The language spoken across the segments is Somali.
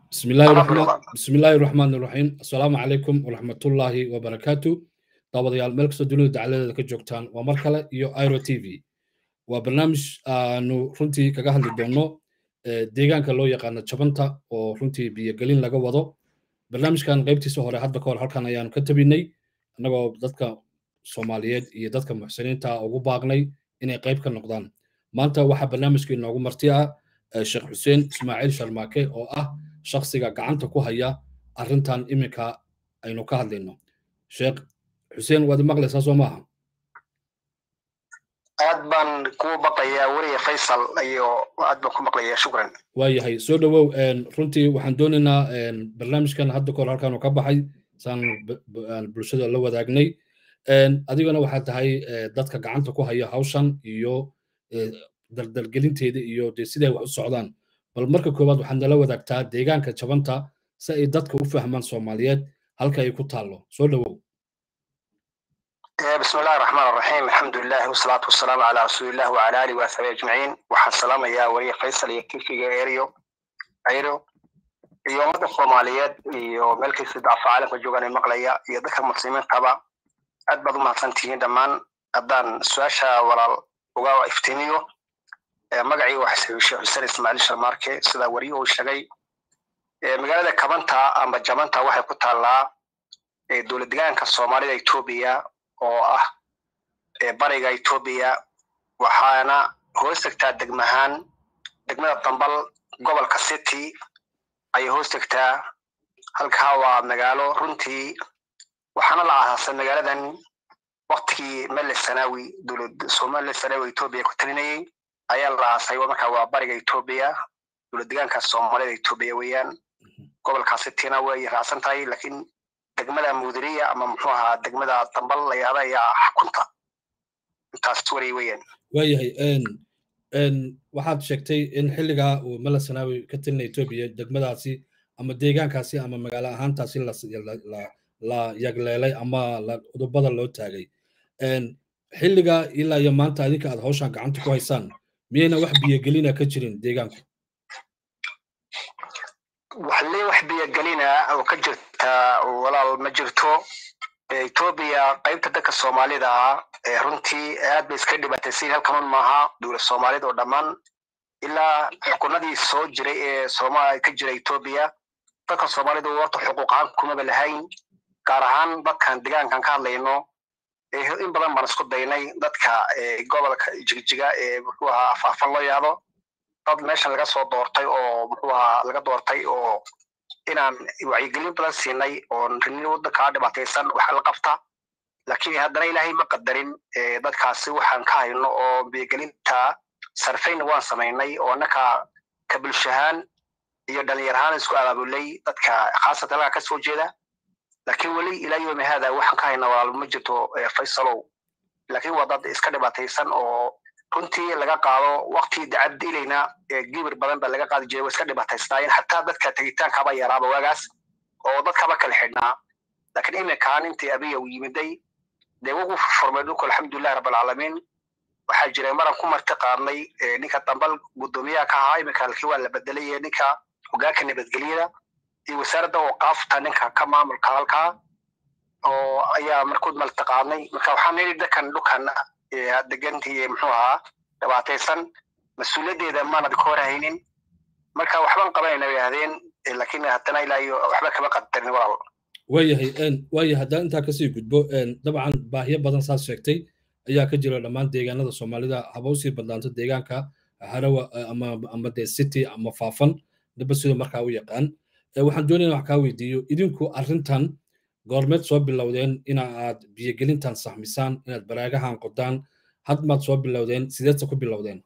بسم الله الرحمن بسم الله الرحمن الرحيم السلام عليكم ورحمة الله وبركاته daawadayaal meel kastoo dunida dacaladeeda ka joogtaan waa mar kale iyo iro t v waa barnaamij aanu runtii kaga hadli doonno deegaanka loo yaqaano jabanta oo runtii biyogelin laga wado barnaamijkan qaybtiisa hore hadda kahor halkan ayaanu ka tabinay annagoo dadka soomaaliyeed iyo dadka muxsiniinta ugu baaqnay inay qayb ka noqdaan maanta waxaa barnaamijka inoogu marti ah sheekh xuseen ismaaciil sharmaake oo ah shakhsiga gacanta ku haya arrintan iminka aynu ka hadlayno sheekh xuseen waad maqlaysaa soo maaha aad baan kuu maqlayaa weriya faysal iyo aad baan ku maqlayaa shukran waayahay soo dhowow runtii waxaan doonaynaa barnaamijkan hadda kahor halkaanu ka baxay saan bulshada la wadaagnay adigana waxaad tahay dadka gacanta ku haya hawshan iyo daldalgelinteeda iyo de siday wax u socdaan bal marka koowaad waxaad nala wadaagtaa deegaanka jabanta si ay dadka u fahmaan soomaaliyeed halka ay ku taallo soo dhowow بسم الله الرحمن الرحيم الحمد لله والصلاة والسلام على رسول الله وعلى آله وصحبه أجمعين waxaan salaamayaa wariye faysal iyo kifiga eriyo ayro iyo ummadda soomaaliyeed iyo meel kasta dacfa caalamka joogaan maqlaya iyo dadka muslimiintaba aad baad u mahadsan tihiin dhammaan haddaan su-aasha walaal uga iftiimiyo magacii waxaa sheekh xuseen ismaaciil sharmaarke sida wariye uu sheegay magaalada kabanta amba jamanta waxay ku taallaa dowlad degaanka soomaalida etoobiya oo ah bariga etoobiya waxaana hoos tegtaa degmahaan degmada dambal gobolka city ayay hoos tegtaa halkaa waa magaalo runtii waxaana la aasaasay magaaladan waktigii mele sanawi dowlad somali sanawi etoobiya ku talinayay ayaa la aasay markaa waa bariga etoobiya dowlad degaanka soomaalida etoobiya weeyaan gobolka cityna way raacsan tahay lakiin degmada mudiriya ama muxuu ahaa degmada dambal layaada ayaa xakunta intaas wari weeyaan waayahay waxaad sheegtay in xilligaa uu mala sanaawi ka talina etoobiya degmadaasi ama deegaankaasi ama magaalo ahaantaasi la yagleelay ama udubada loo taagay xilligaa ilaa iyo maanta adinka aad hawshan gacanta ku haysaan miyayna wax biyogelina ka jirin deegaanku waxle wax biyogelina oo ka jirta walaal ma jirto etoobiya qaybta dadka soomaalida ah runtii aad bay iska dhibaataysan halkanun maaha dowlad soomaalida oo dhammaan ilaa xukunadii soo jiray ee sooma ka jira etoobiya dadka soomaalida horta xuquuq ahaan kumaba lahayn gaar ahaan dadkan degaankan ka hadlayno in badan baan isku daynay dadka gobolka jigjiga ee muxuu ahaa afaafan loo yaado dad meeshan laga soo doortay oo muxuu ahaa laga doortay oo inaan wacyigelin badan siinay oo rini waddankaa dhibaataysan waxa la qabta laakiin haddana ilaahay ma qadarin dadkaasi waxaan ka hayno oo biyogelinta sarfayna waan samaynay oo annaka ka bulshahaan iyo dhalinyarahaan isku abaabulay dadka khaasatan halkaa ka soo jeeda laakiin weli ilaa yoomi haada waxaan ka hayna walaal ma jirto faysalow laakiin waa dad iska dhibaataysan oo runtii laga qaado waktii dacad ilayna gibir badan ba laga qaadi jiray waa iska dhibaataysnaayeen xataa dadka tegitaankaba yaraaba waagaas oo dadkaba kala xidhnaa laakiin iminkaan intii abiya uu yimiday dee wugu furmay dhulku alxamdulilahi rabbilcaalamiin waxaa jiray maran ku marti qaadnay ninka dambal guddoomiyaha ka ahaa iminka halkii waa la bedelay ninka hogaanka nabadgelyada iyo wasaaradda ooqaafta ninka ka maamulka halkaa oo ayaa markood marti qaadnay marka waxaan nidhi dadkan dhulkan degantii muxuu ahaa dhibaataysan mas-uuliyaddeeda maanad ka hor haynin marka waxbaan qabanayna bay ahdeen laakiin haddana ilaa iyo waxba kama qadarin walaal waayahay waayahay haddaan intaa kasii gudbo dabcan baahiyo badan saas sheegtay ayaa ka jira dhammaan deegaanada soomaalida haba usii badnaanto deegaanka harawa ama ama dee city ama faafan daba sida markaa u yaqaan waxaan doonayna wax kaa weydiiyo idinku arrintan goormeed soo bilowdeen ina aad biyogelintan saxmisaan inaad baraagahan qodaan had maad soo bilowdeen sideedse ku bilowdeen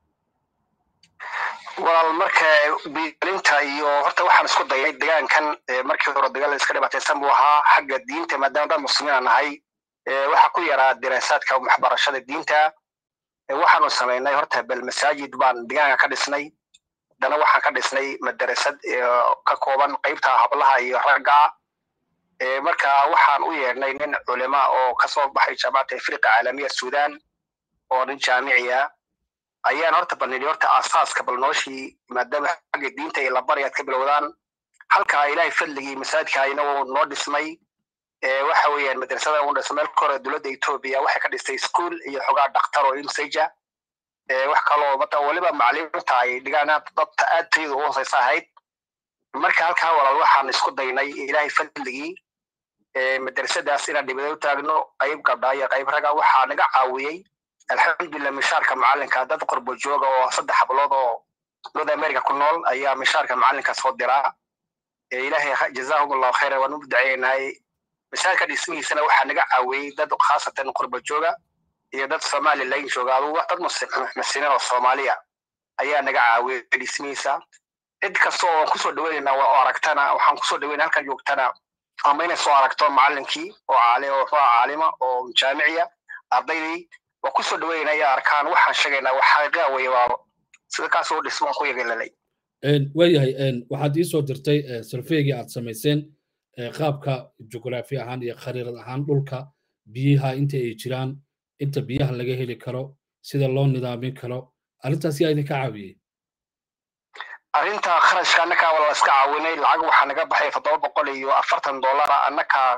walaal marka biyogelinta iyo horta waxaan isku dayay degaankan markii hore dagaal iska dhibaataysan buu ahaa xagga diinta maadaama dad muslimiina nahay waxaa ku yaraa diraasaadka waxbarashada diinta waxaanu samaynay horta bel masaajid baan degaanka ka dhisnay haddana waxaan ka dhisnay madarasad ka kooban qaybta hablaha iyo ragga marka waxaan u yeedhnay nin culima oo kasoo baxay jaamacadda afriqa caalamiya sudan oo nin jaamiciya ayaan horta balnidhi horta aasaaska bal nooshii maadaama xagga diinta iyo labari aad ka bilowdaan halkaa ilaahay fadligii masaajidka inagoo noo dhismay waxa weeyaan madrasada u dhismay marka hore dowladda etoobiya waxay ka dhistay school iyo xogaa dhakhtar oo imsaja wax kaloo mata weliba macalimiinta ay dhigaan dad aad tayada u hooseysa ahayd marka halkaa walaal waxaan isku daynay ilaahay fadligii madrasadaas inaan dhibada u taagno qayb gabdha iyo qayb raga waxaa naga caawiyey alxamdulilah mishaarka macalinka dad qorbo jooga oo saddex hablood oo north america ku nool ayaa mishaarka macalinka soo diraa ilaahay jazaahum allahu khayra waan u duceynahay misaalka dhismihiisana waxaa naga caawiyey dad khaasatan qorbo jooga iyo dad somalilan jooga adugu dad muslimiin oo soomaaliya ayaa naga caawiyey dhismihiisa cid kasta oo aan kusoo dhaweynayna oo aragtana waxaan kusoo dhaweynay halkan joogtana ama inay soo aragto macalinkii oo caali oo caalima oo jaamiciya ardaydii waa kusoo dhaweynayna ay arkaan waxaan sheegaynaa wax xaqiiqa weeye waa sida kaas oo dhismo ku yegelalay waayahay waxaad ii soo dirtay sarfeygii aad samayseen qaabka jugraafi ahaan iyo khariirad ahaan dhulka biyaha inta ay jiraan inta biyaha laga heli karo sida loo nidaamin karo arrintaas yaa idinka caawiyey arrinta kharashka annakaa waa la iska caawinay lacag waxaa naga baxay toddoba boqol iyo afartan dollara annakaa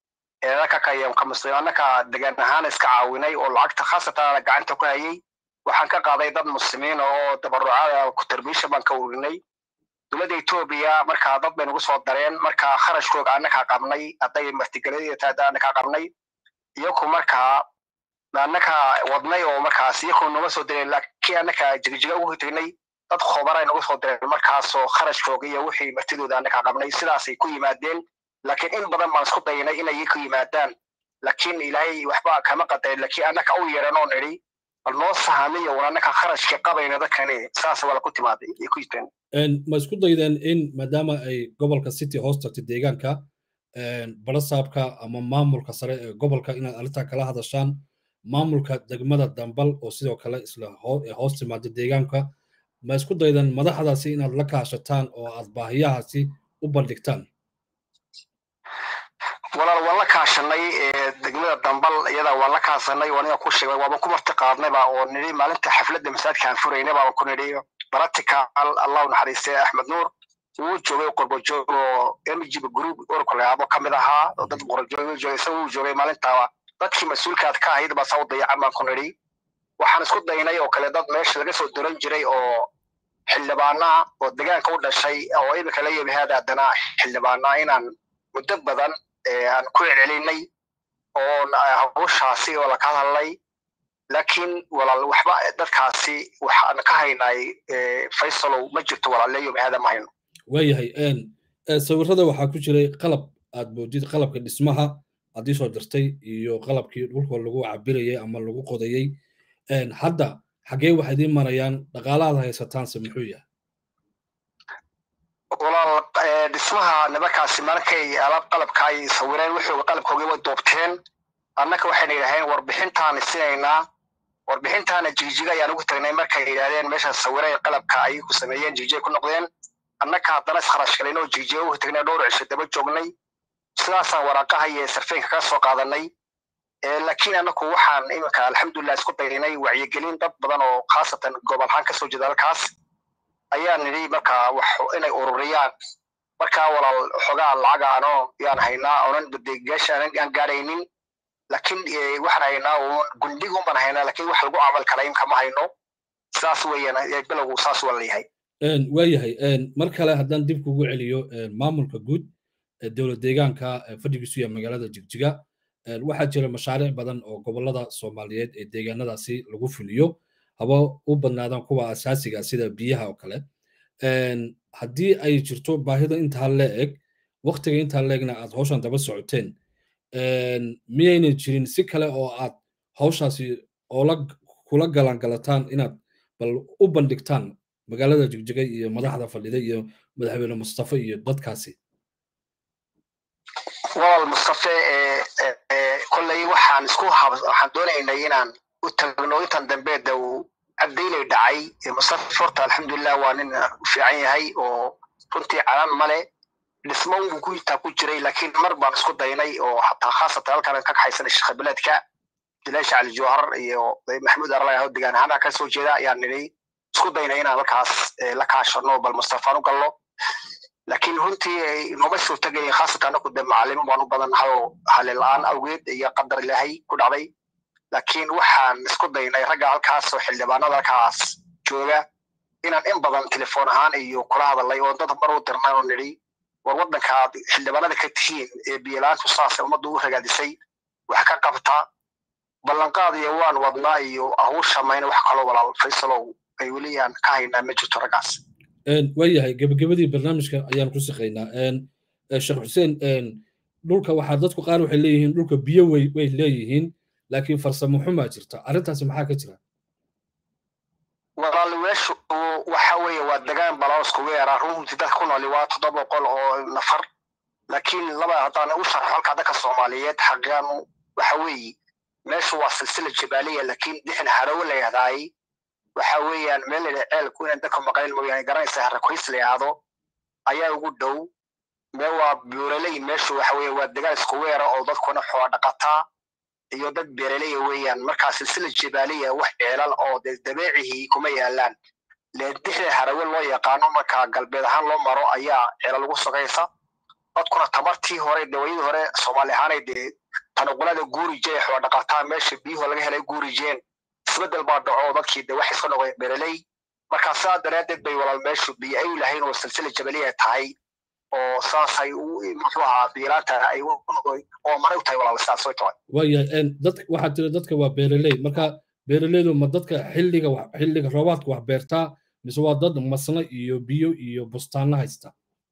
annakaa degaan ahaan iska caawinay oo lacagta khaasatan gacanta ku hayay waxaan ka qaaday dad muslimiin oo dabarucada kutarbiisha baan ka urinay dowladda etoobiya markaa dad bay nagu soo dareen markaa kharashkooga annakaa qabnay hadday martigeladata annakaa qabnay iyaku markaa annakaa wadnay oo markaas iyaku nama soo direen laakiin annakaa jigjiga ugu tegnay dad khobaray nagu soo direen markaasoo kharashkooga iyo wixii martidooda annakaa qabnay sidaasay ku yimaadeen laakiin in badan baan isku daynay inay ku yimaadaan laakiin ilaahay waxba kama qadayn laakiin annaka u yeeran oo nidhi bal noo sahamiyo wan annaka kharashka qabayna dadkani saas waa ku timaaday ay ku jirteen ma isku daydeen in maadaama ay gobolka city hoos tagtay deegaanka barasaabka ama maamulka sare ee gobolka inaad arrintaa kala hadashaan maamulka degmada dambal oo sidoo kale isla hoos timaada deegaanka ma isku daydeen madaxdaasi inaad la kaashataan oo aad baahiyahaasi u bandhigtaan walaal waan la kaashanay degmada dambal iyada waan la kaasanay waan ina ku sheegay waaban ku marti qaadnayba oo nidhi maalinta xafladda masaajidka aan furaynay baaban ku nidhi baratical allahu naxariistay axmed nuur wuu joogay qorbo joog oo mgb group urka layaabo ka mid ahaa oo dad qorjoog joogay isaga wuu joogay maalintaaba dadkii mas-uulkaad ka ahayd baa saa u dayacan baan ku nidhi waxaan isku daynay oo kale dad meesha laga soo duran jiray oo xildhibaanaa oo degaanka u dhashay oo imika la yimi haada haddana xildhibaanaa inaan muddo badan aan ku celcelinay oo hawshaasi oo laka hadalnay laakiin walaal waxba dadkaasi waxaan ka haynay faysalow ma jirto walaaleeyo mahada ma hayno waayahay sawirada waxaa ku jiray qalab aad moodid qalabka dhismaha aad ii soo dirtay iyo qalabkii dhulka lagu cabirayay ama lagu qodayey hadda xaggee waxay idiin marayaan dhaqaalaad haysataanse muxuu yahay walaal dhismaha nimankaasi markay alaab qalabka ay sawireen wuxuu qalabkoogii way doobteen annaka waxayna yidhaaheen warbixintaan isinaynaa warbixintaana jigjiga ayaan ugu tagnay markay yidhahdeen meeshaas sawireen qalabka ay ku sameeyeen jigjiga ku noqdeen annaka haddana iskarash galin oo jigjiga ugu tagnay dhowr cisho daba joognay sidaasaan waraaqaha iyo sarfeenka kaga soo qaadanay laakiin annaku waxaan iminka alxamdulilah isku daynay wacyigelin dad badan oo khaasatan gobolhaan kasoo jeeda halkaas ayaa nidhi markaa wax inay ururiyaan markaa walaal xogaa lacag aanoo yaan haynaa oonan badeegaasha aan gaaraynin laakiin waxaan haynaa uun gundhig un baan haynaa laakiin wax lagu camal kala imka ma hayno saas weeyaan bilowgu saas waa leeyahay waayahay mar kale haddaan dib kugu celiyo maamulka guud dowlad deegaanka fadhigiisu yahay magaalada jigjiga waxaa jira mashaariic badan oo gobolada soomaaliyeed ee deegaanadaasi lagu fuliyo haba u badnaadaan kuwa asaasiga sida biyaha oo kale haddii ay jirto baahida intaa leeg waktiga intaa leegna aad hawshan daba socoteen miyaynan jirin si kale oo aad hawshaasi oola kula galaangalataan inaad bal u bandhigtaan magaalada jigjiga iyo madaxda fadhida iyo madaxweyne mustafa iyo dadkaasi walaal mustafe kolley waxaan isku waxaan doonaynay inaan u tagno intan dambe de uu cabdaylay dhacay mustafa horta alxamdulilah waa nin fiican yahay oo runtii calan male dhismo uu ku intaa ku jiray laakiin mar baan isku daynay oo hataa khaasatan halkan ka kaxaysanay sheekh bilaadka jilaasha cali jawhar iyo maxamuud arlay degaan ahaan ka soo jeeda ayaan nidhi isku daynay inaan halkaas la kaashano bal mustafaan u galno laakiin runtii nooma suurtagelin khaasatan anaku de macalimo baan u badannahay oo halila-aan awgeed iyo qadar ilaahay ku dhacday laakiin waxaan isku daynay ragga halkaas oo xildhibaanada halkaas jooga inaan in badan telefoon ahaan iyo kula hadalay oo dad mar u dirnay oo nidhi war waddanka aad xildhibaanada ka tihiin ee biyalaantu saasay ummadda u ragaadisay wax ka qabta ballanqaad iyo waan wadnaa iyo hawsha mayna wax kaloo walaal faysalow ay weli aan ka haynaa ma jirto raggaas waayahay gebagabadii barnaamijka ayaan ku shaqaynaa sheekh xuseen dhulka waxaa dadku qaar waxay leeyihiin dhulka biyo way way leeyihiin laakiin farsamo xumaa jirta arrintaasi maxaa ka jira walaal weeshu waxa weeye waa degaan balaosku weera runtii dadka ku nooli waa toddoba boqol oo nafar laakiin laba haddaan u sharxo halka dadka soomaaliyeed xaqiiqan waxa weeye meeshu waa silsila jabaaliya laakiin dixin harawo la yahdaay waxa weeyaan meel layidha ceelku inaan dadka maqayn mooyaane garanaysa harakoys la yahdo ayaa ugu dhow meel waa buuraley meeshu waxa weeye waa degaan isku weera oo dadkuna xoola dhaqataa iyo dad beeraleya weeyaan markaa silsila jabaaliya wax ceelal oo de dabeecihii kuma yaalaan dixda harawe loo yaqaano markaa galbeed ahaan loo maro ayaa ceelal lagu sogaysa dadkuna tamartii hore dawayadii hore soomaali ahaanay dee tanuqulada guurije xoola dhaqataa meesha biyuhu laga helay guurijeen isbedel baa dhaco dadkii de waxay iska noqdeen beeraley markaa sidaa daraaddeed bay walaal meeshu biyo ay lahayn oo silsila jabaliya tahay oo saasay muxuu ahaa biilaanta ay oo maray u tahay walaal sidaas way tahay waayahay dad waxaad tiri dadka waa beeraley marka beeraleydu ma dadka xilliga xilliga roobaadka wax beertaa mise waa dad masna iyo biyo iyo bustaanna haysta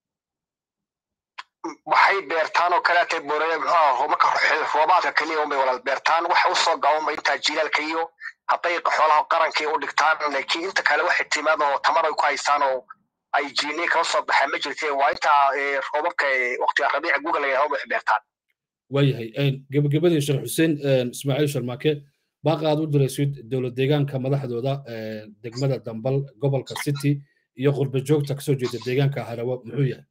waxay beertaan oo kaleeta boorale muxuu marka roobaadka keliya unbay walaal beertaan waxa usoo gabanba intaa jiilaalka iyo hadday xoolaha qaranka u dhigtaan laakiin inta kale waxay timaad oo tamar ay ku haystaan oo ay jiiniye kala soo baxeen ma jirteen waa intaa roobabka waqtiga rabiica guga la yidhahdo wax beertaan waayahay gebagabadii sheekh xuseen ismaaciil sharmaake baaqa aad u diraysid dowlad deegaanka madaxdooda degmada dambal gobolka city iyo qurba joogta kasoo jeeda deegaanka harawo muxuu yahay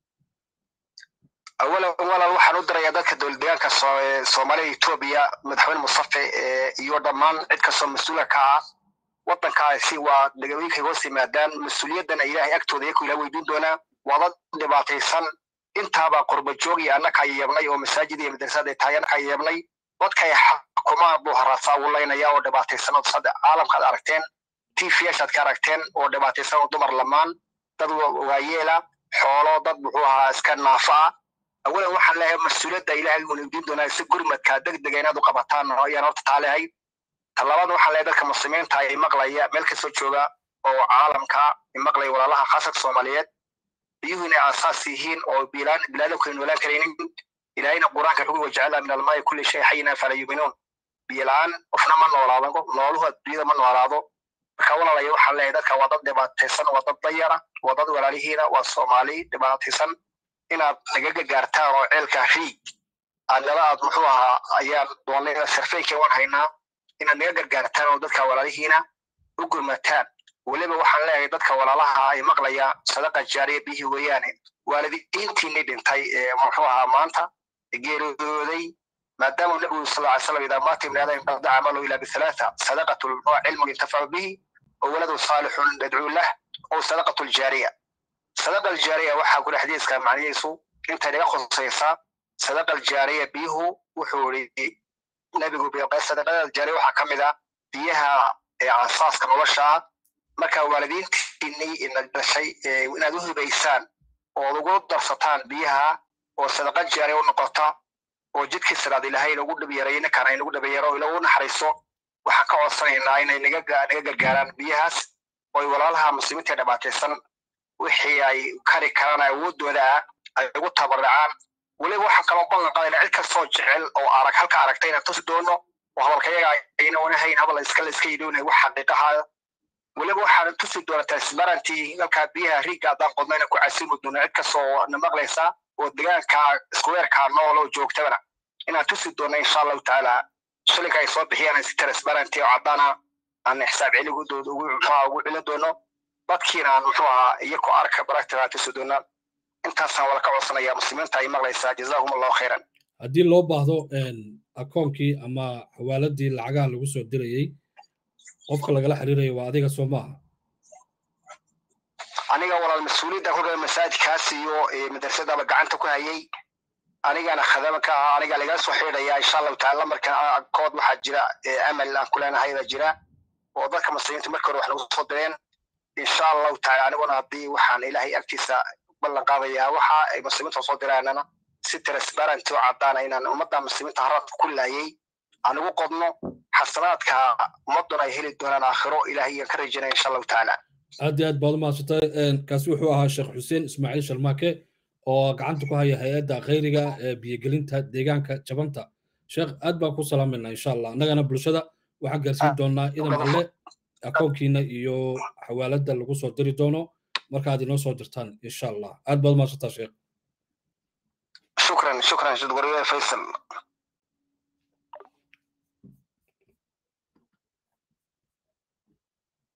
awalan walaal waxaan u dirayaa dadka dowlad deegaanka soomaalida etoobiya madaxweyne mustafe iyo dhammaan cid kastoo mas-uula ka ah waddankaasi waa degawooyinkay hoos yimaadaan mas-uuliyaddana ilaahay agtooda iyaku ilaa weydiin doonaa waa dad dhibaataysan intaabaa qurba joog iyo annaka yeebnay oo masaajid iyo madrasad ay tahay annaka yeebnay dadkay xukumaan buu haraasaa wulaynaya oo dhibaataysan oo sada caalamkaad aragteen tvyaashaad ka aragteen oo dhibaataysan oo dumar lamaan dad waayeela xoolo dad muxuu ahaa iska naafa ah awalan waxaan leeyahay mas-uuliyadda ilaahay uuna weydiin doonaa si gurmadka degdega inaad u qabataan ayaan horta taa leehay talabaad waxaan leeyahay dadka muslimiinta ay maqlaya meel kastoo jooga oo caalamka maqlaya walaalaha khaasadka soomaaliyeed biyuhu inay aasaas yihiin oo bilaadamku ay noolaan karaynin ilaahayna qur-aanka wuxuu wajacala min almaayi kulli shay xayina fala yuminuun biyo la-aan qofna ma noolaado nooluhu adduunyada ma noolaado marka walaalaya waxaan leeyahay dadka waa dad dhibaataysan waa dad dayara waa dad walaalihiina waa soomaali dhibaataysan inaad naga gagaartaan oo ceelka riig aadnala aad muxuu ahaa ayaan doonay sarfeynka waan haynaa inaad naga gargaartaan oo dadka walaalihiina u gurmataan weliba waxaan leeyahay dadka walaalaha ay maqlaya sadaqa jaariya biyihii weeyaane waalidiintiinii dhintay ee muxuu ahaa maanta geeriyooday maadaama nabigu sal ly slam idaa maata ibni aadam qada camalu ilaa bithalaatha sadaqatu cilmun yantafacu bihi oo waladu saalixun yadcuu lah oo sadaqatu ljaariya sadaqa aljaariya waxaa kule xadiiska macnihiisu intay naga khusaysaa sadaqa aljaariya biyuhu wuxuu ii nabigu sadaqada aljaariya waxaa ka mid ah biyaha ee aasaaska nolosha marka waalidiintiinii ina dhashay inaad u hibaysaan ood ugu darsataan biyaha oo sadaqa jaariya u noqota oo jidkii siraad ilaahay inagu dhabyarayo ninkaan inagu dhabyaro ilagu naxariiso waxaan ka codsanaynaa inay naga gargaaraan biyahaas oo walaalaha muslimiinta dhibaataysan wixii ay kari karaan awoodooda ah ay ugu tabaracaan weliba waxaan kaloo ballan qaadayna cid kastoo jecel oo arag halka aragtay inaan tusi doono oo hadalkayaga ayna wanahayn hadal iskale iska yidhownay wax xaqiiqaha weliba waxaan tusi doonaa transparenty halkaa biyaha riigga haddaan qodnayna ku casimi doono cid kastoo na maqlaysa oo degaanka iskuweerkaa nool oo joogtabana inaan tusi doono insha allahu tacaala shilinka ay soo bixiyaan si transparenty oo caddaana aan xisaab celigudooda ugu ugu celin doono dadkiina aan muxuu ahaa iyakoo arka baragtana tusi doona intaasaan wala ka codsanaya muslimiinta ay maqlaysaa jazaahum allahu khayran haddii loo baahdo akoonkii ama xawaaladii lacagaha lagu soo dirayey qofka lagala xiriirayo waa adiga soo maaha aniga walaal mas-uuliyadda kolka masaajidkaas iyo madrasadaba gacanta ku hayay anigana khadama ka ah aniga lagala soo xidhaya insha allahu taala markan kood waxaa jira amal aan ku leenahay baa jira oo dadka muslimiinta markii hore wax nagu soo direen insha allahu taala aniguna haddii waxaan ilaahay agtiisa ballan qaadayaa waxa ay muslimiinta soo diraanana si transparent oo caddaana inaan ummadda muslimiinta haradka ku laayay aan ugu qodno xasanaadka ummadduna ay heli doonaan aakhiro ilaahay ayaan ka rajaynaya insha allahu tacaala aad iyo aad baad umahadsantay kaasi wuxuu ahaa sheekh xuseen ismaaciil sharmaake oo gacanta ku haya hay-adda khayriga ee biyogelinta deegaanka jabanta sheekh aad baan ku salaamayna insha allah annagana bulshada waxaan gaarsiin doonaa idan alle akoonkiina iyo xawaaladda lagu soo diri doono markaad inoo soo dirtaan insha allah aad baad umahadsantaa sheekh shukran shukran shukran faysal